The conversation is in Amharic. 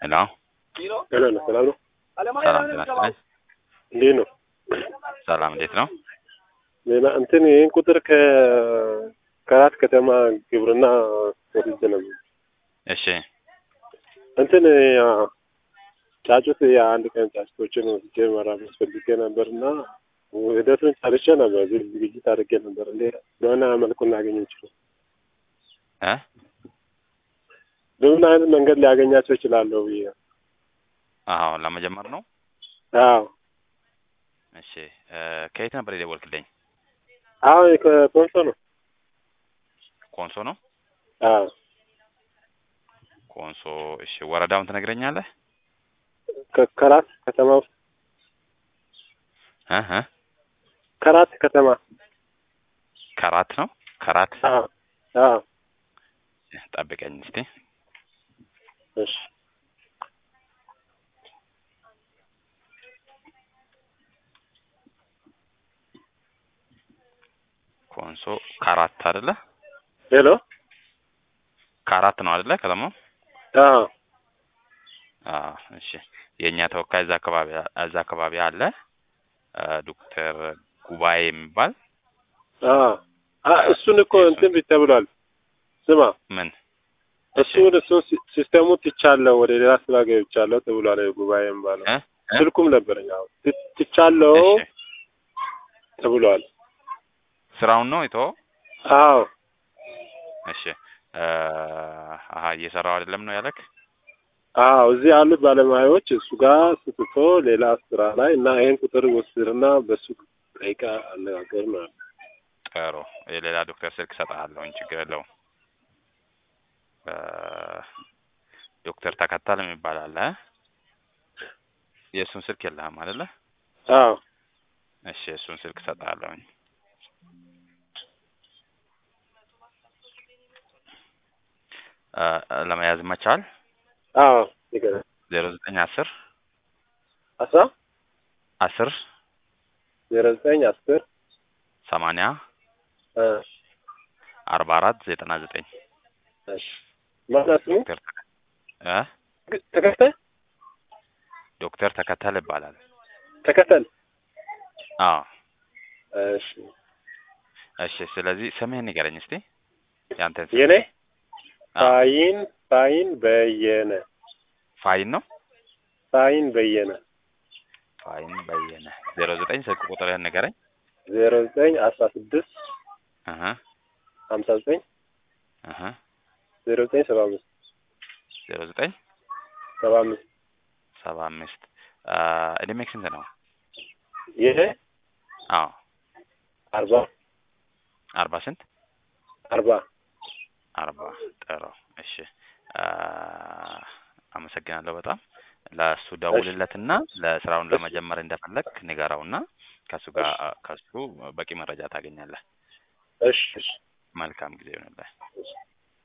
ሄሎ ሄሎ ነው። ሰላም ነው? ሰላም ጤና ይስጥልኝ። እንዴት ነው? ሰላም እንዴት ነው? ሌላ እንትን ይህን ቁጥር ከ ከአራት ከተማ ግብርና ወስጄ ነበር። እሺ እንትን ያ ጫጩት የአንድ ቀን ጫጩቶችን ወስጄ መራመድ ፈልጌ ነበር እና ሂደቱን ጨርሼ ነበር። ዝ- ዝግጅት አድርጌ ነበር። እንዴ በሆነ መልኩ እናገኝ እንችላል? እ በምን አይነት መንገድ ሊያገኛቸው ይችላለሁ ብዬ አዎ ለመጀመር ነው። አዎ እሺ እ ከየት ነበር የደወልክልኝ? አዎ ከኮንሶ ነው። ኮንሶ ነው። አዎ ኮንሶ እሺ፣ ወረዳውን ትነግረኛለህ? ከ- ከራት ከተማ ውስጥ እ እ ከራት ከተማ ከራት ነው። ከራት አዎ አዎ ጠብቀኝ እስቲ። እሺ ኮንሶ ከራት አይደለ? ሄሎ ከራት ነው አይደለ? ከተማው አዎ አዎ እሺ። የእኛ ተወካይ እዛ አካባቢ እዛ አካባቢ አለ እ ዶክተር ጉባኤ የሚባል አዎ አ- እሱን እኮ እንትን ቢት ተብሏል። ስማ ምን እሱን እሱ ሲስተሙ ትቻለሁ ወደ ሌላ ስራ ገብቻለሁ ተብሏል። ጉባኤ ባለው እ እ? ስልኩም ነበረኝ። አዎ ት- ትቻለሁ እሺ ተብሏል። ስራውን ነው የተወው? አዎ እሺ እ አሀ እየሰራው አይደለም ነው ያለክ? አዎ እዚህ ያሉት ባለሙያዎች እሱ ጋር ስትቶ ሌላ ስራ ላይ እና ይሄን ቁጥር ወስድና በሱ ጠይቃ አነጋገር ነው። ጥሩ የሌላ ዶክተር ስልክ እሰጥሃለሁኝ፣ ችግር የለውም። እ ዶክተር ተከታል የሚባል አለ። የእሱን ስልክ የለህም አይደለ? አዎ እሺ የእሱን ስልክ እሰጥሃለሁኝ። እ ለመያዝ መቻል አዎ ይገናል ዜሮ ዘጠኝ አስር አስራ አስር ዜሮ ዘጠኝ አስር ሰማንያ እ አርባ አራት ዘጠና ዘጠኝ እሺ ማነው ስሙ? ዶክተር ተከ- እ ተከተል ዶክተር ተከተል ይባላል። ተከተል አዎ እሺ እሺ። ስለዚህ ስምህን ንገረኝ እስቲ ያንተን ስም። የኔ አዎ፣ ፋይን ፋይን በየነ ፋይን ነው። ፋይን በየነ ፋይን በየነ ዜሮ ዘጠኝ ስልክ ቁጥርህን ንገረኝ። ዜሮ ዘጠኝ አስራ ስድስት እህ ሀምሳ ዘጠኝ እህ ዜሮ ዘጠኝ ሰባ አምስት ዜሮ ዘጠኝ ሰባ አምስት ሰባ አምስት እድሜክ ስንት ነው? የኔ አዎ አርባ አርባ ስንት አርባ አርባ ጥሩ እሺ አ፣ አመሰግናለሁ በጣም ለእሱ ደውልለትና ለስራውን ለመጀመር እንደፈለግ ንገረውና ከእሱ ጋር ከእሱ በቂ መረጃ ታገኛለህ እሺ እሺ መልካም ጊዜ ይሆንልህ